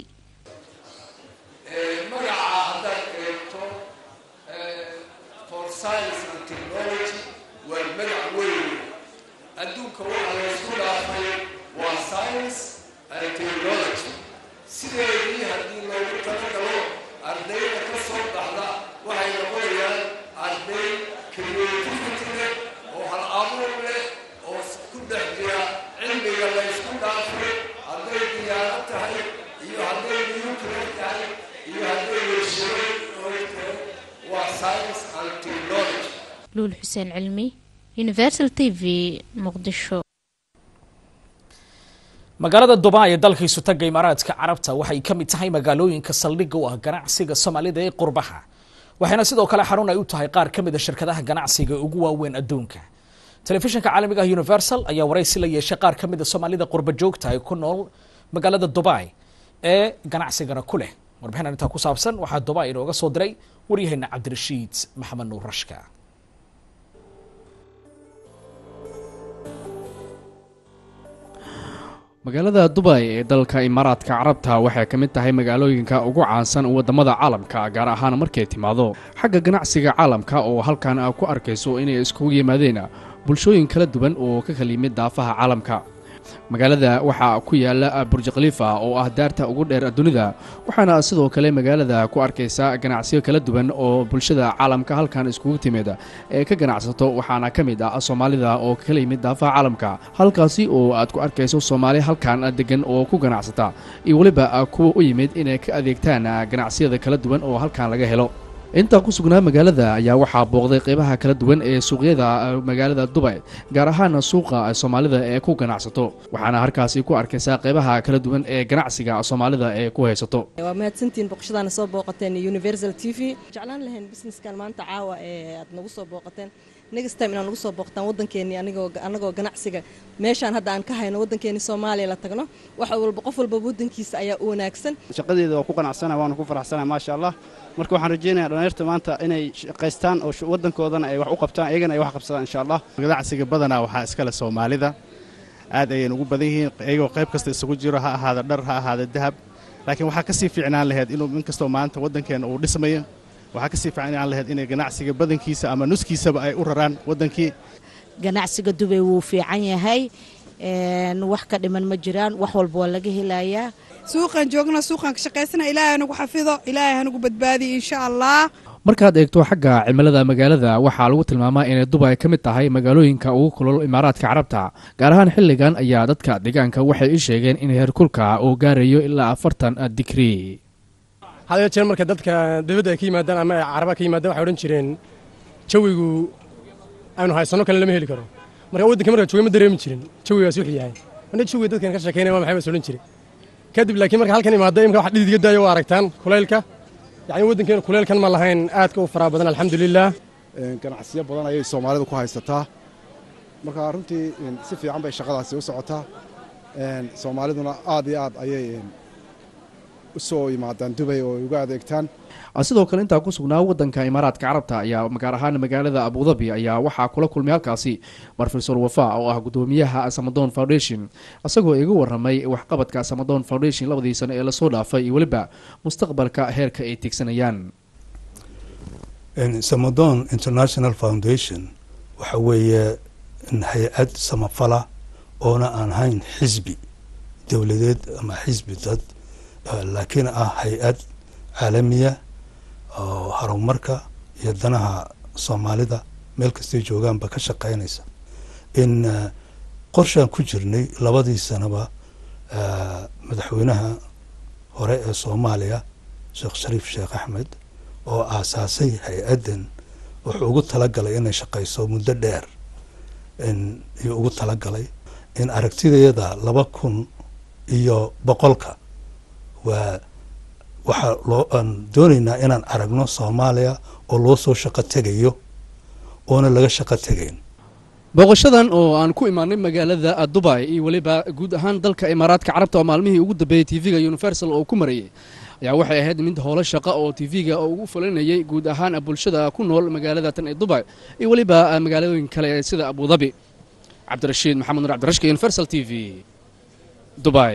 magaca haddaad eegto for science and technology waa magac weyn adduunka waxa laysku dhaafay waa science and technology sideedii haddii loogu talagalo ardayda ka soo baxda waxay noqonayaan arday creativity leh oo hal abuur leh oo ku dhex jira cilmiga laysku dhaafay hadday diyaaro tahay iyo hadday nuclear tahay iyo hadday warshado tahay waa science and technology luul xuseen cilmi universal t v muqdisho magaalada dubai ee dalka isutaga imaaraadka carabta waxay ka mid tahay magaalooyinka saldhigga u ah ganacsiga soomaalida ee qurbaha waxayna sidoo kale xarun ay u tahay qaar ka mid a shirkadaha ganacsiga ugu waaweyn adduunka telefishinka caalamiga ah universal ayaa waraysi la yeeshay qaar ka mid a soomaalida qurba joogta ee ku nool magaalada dubai ee ganacsigana ku leh warbixin intaa ku saabsan waxaa dubai inooga soo diray waryaheena cabdirashiid maxamed nuur rashka magaalada dubay ee dalka imaaraadka carabta waxay ka mid tahay magaalooyinka ugu caansan waddamada caalamka gaar ahaan markay timaado xagga ganacsiga caalamka oo halkan a ku arkayso inay iskugu yimaadeen bulshooyin kala duwan oo ka kala yimid daafaha caalamka magaalada waxaa ku yaala burj khaliifa oo ah daarta ugu dheer dunida waxaana sidoo kale magaalada ku arkaysa ganacsiyo kala duwan oo bulshada caalamka halkan iskugu timid ee ka ganacsato waxaana ka mid ah soomaalida oo kala yimid daafaha caalamka halkaasi oo aad ku arkayso soomaali halkan degan oo ku ganacsata iyo weliba kuwa u yimid inay ka adeegtaan ganacsiyada kala duwan oo halkan laga helo intaa ku sugnaa magaalada ayaa waxaa booqday qeybaha kala duwan ee suuqyada magaalada dubay gaar ahaan suuqa soomaalida ee ku ganacsato waxaana halkaasi ku arkaysaa qeybaha kala duwan ee ganacsiga soomaalida ee ku haysato waa mahadsantiin boqoshadaana soo booqateen universal t v jeclaan lahayn businesskan maanta caawa ee aad nagu soo booqateen next time inaad nagu soo booqataan waddankeennii anigoo annagoo ganacsiga meeshaan hadda aan ka hayno waddankeennii soomaaliya la tagno wax walba qof walba waddankiisa ayaa u wanaagsan shaqadeeda waa ku qanacsana waana ku faraxsana maasha allah marka waxaan rajaynayaa dhallinyarta maanta inay shaqaystaan oo waddankoodana ay wax u qabtaan iyagana ay wax qabsadaan insha allah ganacsiga badanaa waxaa iskale soomaalida aad ayayna ugu badan yihiin iyagoo qayb kasta isugu jiro ha ahaada dhar ha ahaada dahab laakiin waxaa ka sii fiicnaan lahayd inuu inkastoo maanta waddankeena uu dhismayo waxaa ka sii fiicnaan lahayd inay ganacsiga badankiisa ama nuskiisaba ay u raraan waddankii ganacsiga dubay wuu fiican yahay wax ka dhiman ma jiraan wax walba waa laga helayaa suuqan joogna suuqan ka shaqaysana ilaahay hanagu xafido ilaahay hanagu badbaadiyo insha allah markaad eegto xagga cimilada magaalada waxaa lagu tilmaamaa inay dubay ka mid tahay magaalooyinka ugu kulol imaaraadka carabta gaar ahaan xilligan ayaa dadka deegaanka waxay i sheegeen in heerkulka uu gaarayo ilaa afartan digrii had jeer marka dadka dibadda ay ka yimaadaan ama ay caraba ka yimaadaan waxay odhan jireen jawigu aynu haysano kale lama heli karo marka waddanka marka joogay ma dareemi jirin jawigaas wuxuu yahay mana jawiga dadkan ka sheekeynaya waa maxay bas odhan jiray kadib laakiin marka halkan imaada imka wax dhidid iga daayo waa aragtaan kulaylka yacni waddankeena kulaylkan ma lahayn aadka u faraha badan alxamdulilah ganacsiyo badan ayay soomaalidu ku haysataa marka runtii si fiican bay shaqadaasi u socotaa soomaaliduna aad iyo aad ayay u soo yimaadaan dubay oo ay uga adeegtaan sidoo kale intaa ku sugnaa waddanka imaaraadka carabta ayaa gaar ahaan magaalada abudabi ayaa waxaa kula kulmay halkaasi brofesor wafa oo ah gudoomiyaha samadon foundation isagoo iga waramay waxqabadka samadon foundation labadii sano ee lasoo dhaafay iyo weliba mustaqbalka heerka ay tigsanayaan samadon international foundation waxa weeye hay-ad samafala oona aan hayn xisbi dowladeed ama xisbi dad laakiin ah hay-ad caalamiya oo horumarka iyo danaha soomaalida meel kastay joogaanba ka shaqeynaysa in qorshaan ku jirnay labadii sanaba madaxweynaha hore ee soomaaliya sheekh shariif sheekh axmed oo aasaasay hay-addan wuxuu ugu talagalay inay shaqeyso muddo dheer iyo ugu talagalay in aragtidayada laba kun iyo boqolka waa waxaa loo aan doonaynaa inaan aragno soomaaliya oo loo soo shaqo tegayo oona laga shaqo tegayn booqashadan oo aan ku imaanay magaalada dubai iyo weliba guud ahaan dalka imaaraadka carabta oo maalmihii ugu dambeeyey tv-ga universal oo ku marayay ayaa waxay ahayd mid howlo shaqo oo tv-ga ugu fulinayay guud ahaan bulshada ku nool magaalada tan ee dubai iyo weliba magaalooyin kale sida abudabi cabdirashiid maxamed nur cabdirashka universal t v dubai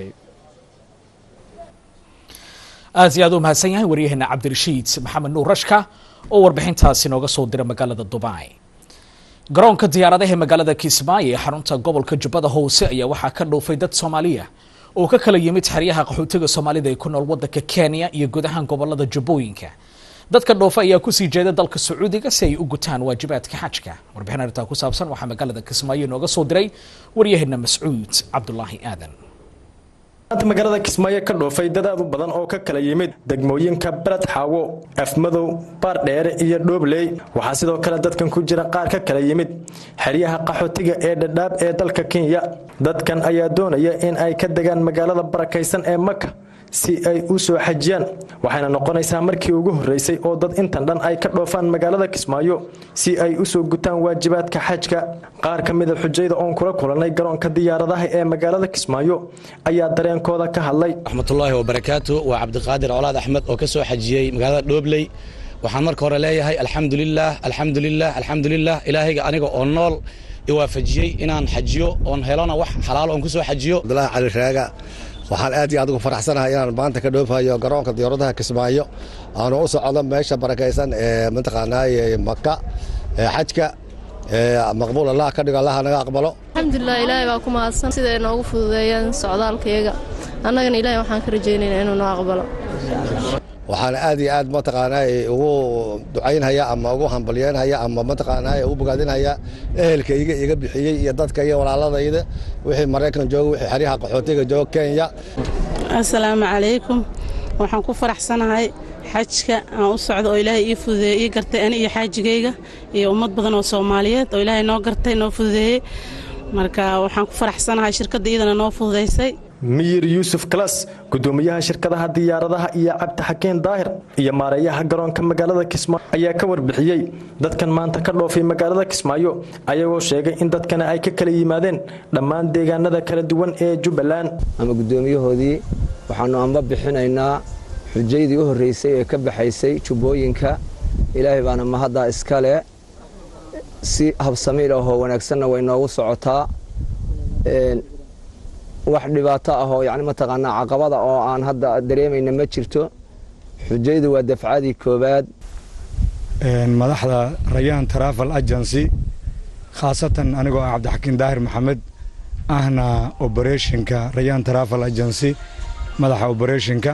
aad iyo aad u mahadsan yahay waryaheena cabdirashiid maxamed nuur rashka oo warbixintaasi nooga soo dira magaalada dubai garoonka diyaaradaha ee magaalada kismaayo ee xarunta gobolka jubbada hoose ayaa waxaa ka dhoofay dad soomaaliya oo ka kala yimid xeryaha qaxootiga soomaalida ee ku nool wadanka kenya iyo guud ahaan gobolada jubbooyinka dadka dhoofa ayaa kusii jeeda dalka sacuudiga si ay u gutaan waajibaadka xajka warbixin arrintaa ku saabsan waxaa magaalada kismaayo nooga soo diray waryaheena mascuud cabdulaahi aadan maanta magaalada kismaayo ka dhoofay dad aad u badan oo ka kala yimid degmooyinka beled xaawo afmadow baardheere iyo dhoobley waxaa sidoo kale dadkan ku jira qaar ka kala yimid xeryaha qaxootiga ee dhadhaab ee dalka kenya dadkan ayaa doonaya in ay ka degaan magaalada barakaysan ee maka si ay u soo xajiyaan waxayna noqonaysaa markii ugu horreysay oo dad intan dhan ay ka dhoofaan magaalada kismaayo si ay u soo gutaan waajibaadka xajka qaar ka mida xujayda oon kula kulannay garoonka diyaaradaha ee magaalada kismaayo ayaa dareenkooda ka hadlay raxmatullaahi wabarakaatu waa cabdiqaadir colaad axmed oo ka soo xajiyey magaalada dhoobley waxaan marka hore leeyahay alxamdulilaah alxamdulilah alxamdulilah ilaahayga aniga oo nool iwaafajiyey inaan xajiyo oon helona wax xalaal oon ku soo xajiyo abdulaahi cali raaga waxaan aad iyo aad ugu faraxsanahay inaan maanta ka dhoofayo garoonka diyaaradaha kismaayo aanu u socdo meesha barakaysan ee mataqaanaaye maka ee xajka maqbuul allah ka dhigo allah naga aqbalo alxamdulilah ilaahay baa ku mahadsan sida ay noogu fududeeyaan socdaalkayaga annagana ilaahay waxaan ka rajaynaynaa inuu noo aqbalo waxaana aad iyo aad mataqaanaa ugu ducaynhaya ama ugu hambalyeynhaya ama mataqaanaa ugu bogaadinhaya ehelkayga iga bixiyey iyo dadka iyo walaaladayda wixii maraykan jooga wixii xeryaha qaxootiga jooga kenya assalaamu calaykum waxaan ku faraxsanahay xajka aan u socdo oo ilaahay ii fududeeyey ii gartay ani iyo xaajigayga iyo ummad badan oo soomaaliyeed oo ilaahay noo gartay noo fududeeyey marka waxaan ku faraxsanahay shirkadda iyadana noo fududaysay miyir yuusuf kalas gudoomiyaha shirkadaha diyaaradaha iyo cabdi xakeen daahir iyo maareeyaha garoonka magaalada kismaayo ayaa ka warbixiyey dadkan maanta ka dhoofay magaalada kismaayo ayagoo sheegay in dadkana ay ka kala yimaadeen dhammaan deegaanada kala duwan ee jubbaland ama gudoomiyahoodii waxaanu amba bixinaynaa xujaydii u horreysay ee ka baxaysay jubbooyinka ilaahay baana mahaddaa iskale si habsamiil ahoo wanaagsanna way noogu socotaa wax dhibaato ahoo yani mataqaanaa caqabada oo aan hadda dareemayna ma jirto xujaydu waa dafcadii koowaad madaxda rayaan travel agency khaasatan anigoo ah cabdixakiin daahir maxamed ahna oberetionka rayaan travel agency madaxa oberetionka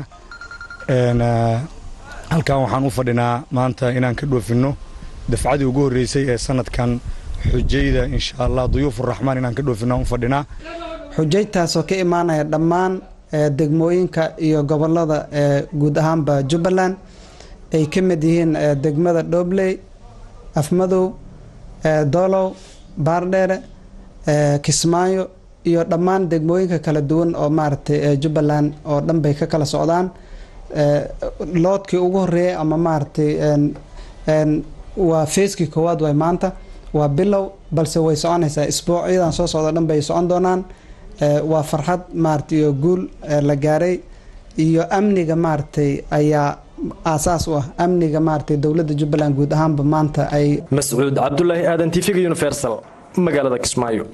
halkan waxaan u fadhinaa maanta inaan ka dhoofinno dafcadii ugu horreysay ee sanadkan xujayda insha allah duyuufuraxmaan inaan ka dhoofinno aan u fadhinaa xujaytaasoo ka imaanaya dhammaan degmooyinka iyo gobolada guud ahaanba jubbaland ay ka mid yihiin degmada dhobley afmadow doolow baardheere kismaayo iyo dhammaan degmooyinka kala duwan oo maaragtay jubbaland oo dhan bay ka kala socdaan loodkii ugu horeeyay ama maaragtay waa feeskii koowaad way maanta waa bilow balse way soconaysaa isbuucyadan soo socda dhan bay socon doonaan waa farxad maaragtay iyo guul la gaaray iyo amniga maaragtay ayaa aasaas u ah amniga maaragtay dowladda jubbaland guud ahaanba maanta ay mascuud cabdulaahi aadan tv-ga universal magaalada kismaayo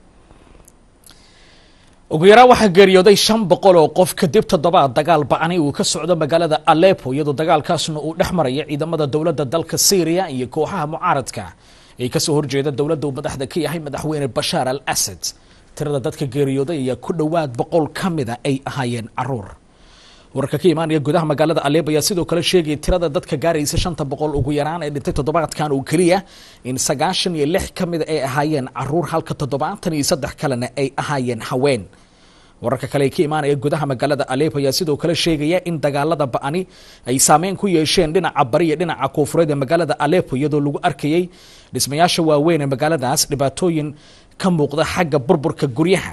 ugu yaraan waxaa geeriyooday shan boqol oo qof kadib toddobaad dagaal ba-ani uu ka socdo magaalada alepo iyadoo dagaalkaasna uu dhex maraya ciidamada dowladda dalka syriya iyo kooxaha mucaaradka ee kasoo horjeeda dowladda uu madaxda ka yahay madaxweyne bashaar al asad tirada dadka geeriyooday ayaa ku dhowaad boqol ka mida ay ahaayeen caruur wararka ka imaanaya gudaha magaalada alepo ayaa sidoo kale sheegaya tirada dadka gaaraysa shanta boqol ugu yaraan ee dhintay toddobaadkan oo keliya in sagaashan iyo lix ka mida ay ahaayeen caruur halka toddobaatan iyo saddex kalena ay ahaayeen haween wararka kale ee ka imaanaya gudaha magaalada alepo ayaa sidoo kale sheegaya in dagaalada ba-ani ay saameyn ku yeesheen dhinaca bari iyo dhinaca koonfureed ee magaalada alepo iyadoo lagu arkayay dhismayaasha waaweyn ee magaaladaas dhibaatooyin ka muuqda xagga burburka guryaha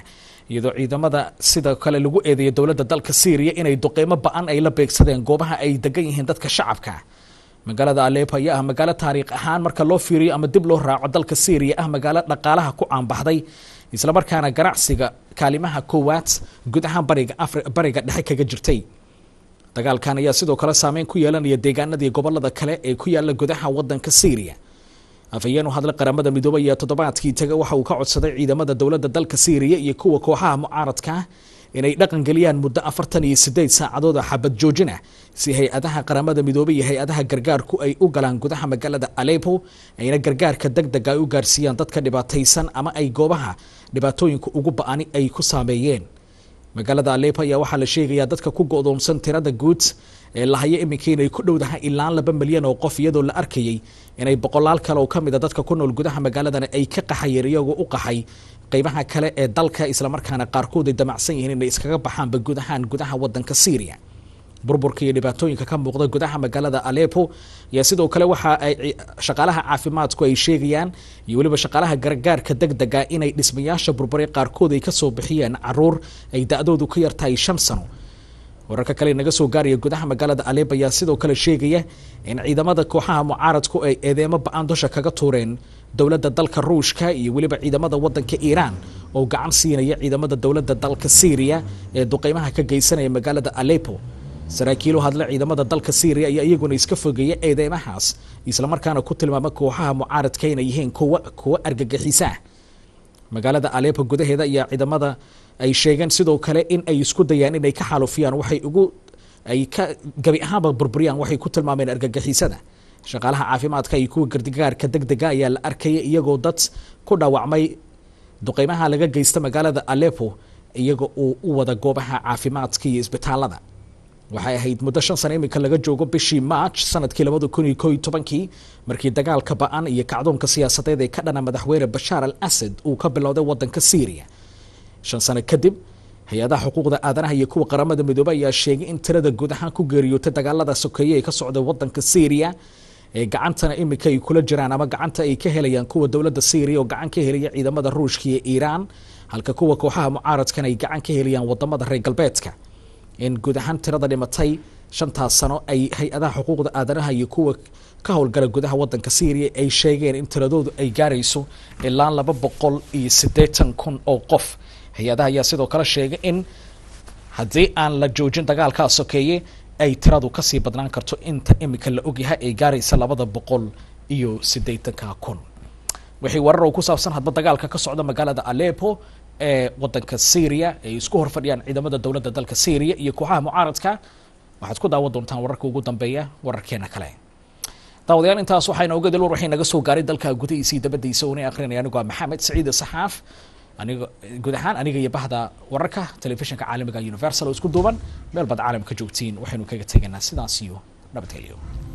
iyadoo ciidamada sidoo kale lagu eedeeyay dowladda dalka syriya inay duqeymo ba-an ay la beegsadeen goobaha ay degan yihiin dadka shacabka magaalada alepo ayaa ah magaalo taariikh ahaan marka loo fiiriyo ama dib loo raaco dalka syriya ah magaalo dhaqaalaha ku caanbaxday islamarkaana ganacsiga kaalimaha koowaad guud ahaan bariga afri bariga dhexe kaga jirtay dagaalkan ayaa sidoo kale saameyn ku yeelanaya deegaanadii gobolada kale ee ku yaala gudaha wadanka syriya afhayeen u hadlay qaramada midoobay ee toddobaadkii taga waxa uu ka codsaday ciidamada dowladda dalka syriya iyo kuwa kooxaha mucaaradka inay dhaqan geliyaan muddo afartan iyo sideed saacadood oo xabad joojina si hay-adaha qaramada midoobay iyo hay-adaha gargaarku ay u galaan gudaha magaalada alepo ayna gargaarka deg dega ay u gaarsiiyaan dadka dhibaataysan ama ay goobaha dhibaatooyinka ugu ba-ani ay ku saameeyeen magaalada alepo ayaa waxaa la sheegayaa dadka ku go-doomsan tirada guud ee lahayo iminka inay ku dhowdahay ilaa laba milyan oo qof iyadoo la arkayay inay boqolaal kale oo kamid a dadka ku nool gudaha magaaladan ay ka qaxayeen iyagoo u qaxay qeybaha kale ee dalka islamarkaana qaarkood ay damacsan yihiin inay iskaga baxaanba guud ahaan gudaha wadanka syriya burburka iyo dhibaatooyinka ka muuqda gudaha magaalada alepo ayaa sidoo kale waxa ay shaqaalaha caafimaadku ay sheegayaan iyo weliba shaqaalaha gargaarka deg dega inay dhismayaasha burburay qaarkood ay kasoo bixiyeen caruur ay da-doodu ka yartahay shan sano wararka kale naga soo gaaraya gudaha magaalada alepo ayaa sidoo kale sheegaya in ciidamada kooxaha mucaaradku ay eedeemo ba-aan dusha kaga tuureen dowladda dalka ruushka iyo weliba ciidamada wadanka iiraan oo gacan siinaya ciidamada dowladda dalka syriya ee duqeymaha ka geysanaya magaalada alepo saraakiil u hadle ciidamada dalka syriya ayaa iyaguna iska fogeeya eedeymahaas islamarkaana ku tilmaama kooxaha mucaaradka inay yihiin kuwa kuwa argagixisa magaalada alepo gudaheeda ayaa ciidamada ay sheegeen sidoo kale in ay isku dayaan inay ka xaalufiyaan waxay ugu ay ka gabi ahaanba burburiyaan waxay ku tilmaameen argagixisada shaqaalaha caafimaadka iyo kuwa gardigaarka deg dega ayaa la arkaya iyagoo dad ku dhaawacmay duqeymaha laga geysta magaalada alepo iyaga uu u wada goobaha caafimaadka iyo isbitaalada waxay ahayd muddo shan sano iminka laga joogo bishii march sanadkii labada kun iyo koo iyo tobankii markii dagaalka ba-an iyo kacdoonka siyaasadeed ee ka dhana madaxweyne bashaar al asad uu ka bilowday wadanka syriya shan sano kadib hay-adaha xuquuqda aadanaha iyo kuwa qaramada midoobey ayaa sheegay in tirada guud ahaan ku geeriyootay dagaalada sokeeye ee ka socda wadanka syriya ee gacantana iminka ay kula jiraan ama gacanta ay ka helayaan kuwa dowladda syriya oo gacan ka helaya ciidamada ruushka iyo iiraan halka kuwa kooxaha mucaaradkan ay gacan ka helayaan wadamada reer galbeedka in guud ahaan tirada dhimatay shantaas sano ay hay-adaha xuquuqda aadanaha iyo kuwa ka howlgala gudaha wadanka syriya ay sheegeen in tiradoodu ay gaarayso ilaa laba boqol iyo siddeetan kun oo qof hay-adaha ayaa sidoo kale sheegay in haddii aan la joojin dagaalkaa sokeeye ay tiradu kasii badnaan karto inta imika la ogyahay ay gaaraysa labada boqol iyo siddeetanka kun wixii warar oo ku saabsan hadba dagaalka ka socda magaalada alepo ee wadanka syriya ay isku horfadhiyaan ciidamada dowladda dalka syriya iyo kooxaha mucaaradka waxaad ku daawan doontaan wararka ugu dambeeya wararkeena kale daawadayaal intaas waxayna oga dil war waxay naga soo gaaray dalka gudihiisa iyo dabadiisa una akrinaya anigu waa maxamed saciid saxaaf aniga guud ahaan aniga iyo bahda wararka telefishinka caalamiga universal oo isku duuban meel baad caalamka joogtiin waxaynu kaga tegaynaa sidaas iyo nabadgelyo